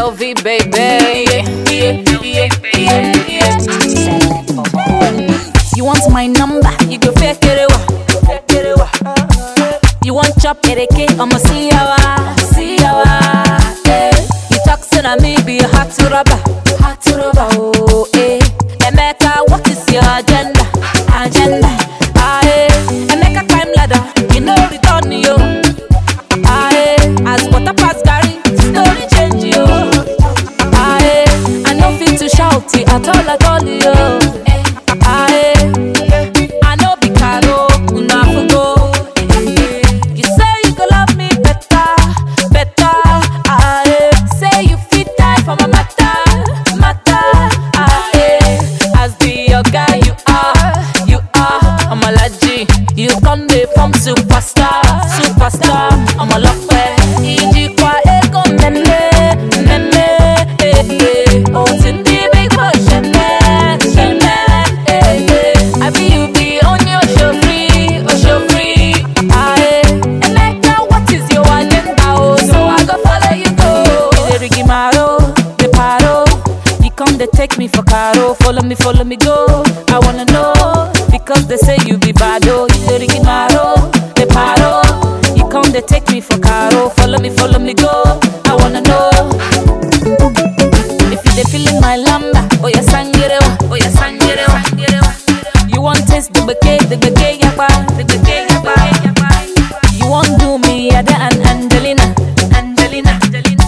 LV, baby. Yeah, yeah, yeah, yeah. You want my number? You go fake it, wa. Fake it, wa. You want chop ereke? I'ma see yawa, see yawa. Eh. You talk so na me be a hot to rubber, hot to rubber. Oh, eh. Emeka, what is your agenda? Agenda. Ah, eh. Emeka climb ladder, you know return yo. Ah, eh. As water pass Gary, story change yo. Ah, eh. I no fit to shout it at all at all yo. Ah, eh. I know be caro, una fugo. You say you go love me better, better. Ah, eh. Say you fit die for my matter, matter. Ah, eh. As the your guy you are, you are. I'm a laji. You come the from superstar, superstar. I'm a lock Iji kwa ego meme, meme. Eh, eh. Oh, tindi big boy sheme, sheme. Eh, eh. I be you be on your show free, oh show free. Ah, eh. Emeka, what is your agenda? Oh, so I go follow you go. The rigimaro, the paro. You come they take me for caro. Follow me, follow me go. I wanna know because they say you be bad. Oh, you the rigimaro, the paro. You come they take me for caro. Follow me, follow me go. I wanna know. If you they feeling my lamba, oh yeah sangerewa, oh yeah sangerewa. You want taste the bouquet, the bouquet yakba, the bouquet yakba. You want do me Ada and Angelina, Angelina, Angelina.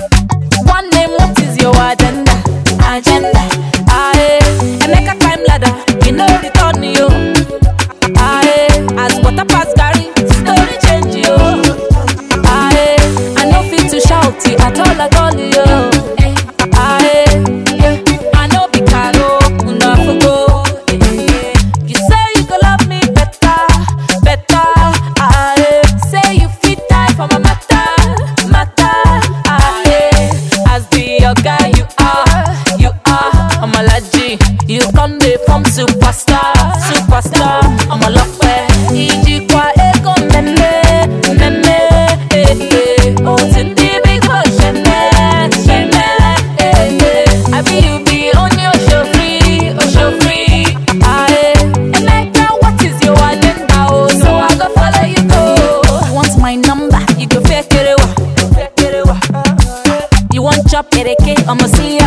One name, what is your agenda? Agenda. Ah, eh. Emeka climb ladder, you know return you. Ah, eh. As water pass Gary, story change you. Ah, eh. I no fit to shout it at all at all yo. Ah, eh. I no be caro, una fugo. You say you go love me better, better. Ah, eh. Say you fit die for my matter, matter. Ah, eh. As the your guy you are, you are. I'm a laji. You come the from superstar, superstar. I'm a lock Iji kwa ego meme, meme. Eh, eh. Oh, tindi big boy sheme, sheme. Eh, eh. I be you be on your show free, oh show free. Ah, eh. Emeka, what is your agenda? Oh, so I go follow you go. You want my number? You go fake it, wa. Fake it, wa. You want chop ereke? I'ma see ya.